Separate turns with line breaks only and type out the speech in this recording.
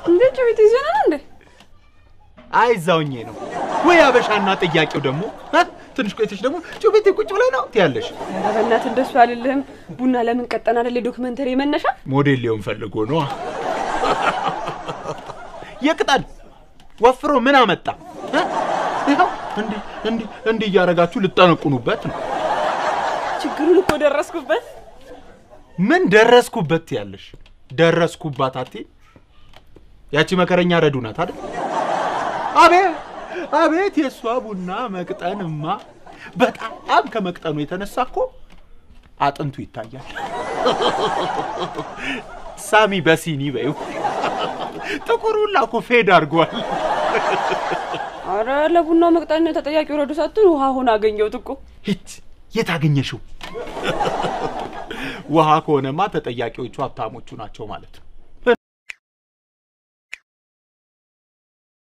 እንዴ ጩቤት ይዘና ነው እንዴ?
አይ እዛውኜ ነው ወይ አበሻና ጥያቄው ደግሞ እ? ትንሽ ቆይተሽ ደግሞ ጩቤቴ ቁጭ ብላይ ነው ትያለሽ።
ኧረ በእናትህ እንደሱ አልልህም። ቡና ለምን ቀጠና አይደል የዶክመንተሪ መነሻ
ሞዴል ሊሆን ፈልጎ ነው። የቅጠል ወፍሮ ምን አመጣ? እ? ይኸው እንዲህ እንዲህ እንዲህ እያደረጋችሁ ልጠነቁኑበት ነው።
ችግሩን እኮ ደረስኩበት።
ምን ደረስኩበት ያለሽ? ደረስኩባት አቴ ያቺ መከረኛ ረዱ ናት አይደል? አቤት አቤት የእሷ ቡና መቅጠንማ በጣም ከመቅጠኑ የተነሳ እኮ አጥንቱ ይታያል። ሳሚ በሲኒ በይው ጥቁር ሁላ እኮ ፌድ አድርጓል።
አረ ለቡናው መቅጠን ተጠያቂ ወረዱ ሳትሆን ውሃ ሆነ አገኘሁት እኮ።
ሂት የት አገኘሽው? ውሃ ከሆነማ ተጠያቂዎቹ ሀብታሞቹ ናቸው ማለት ነው።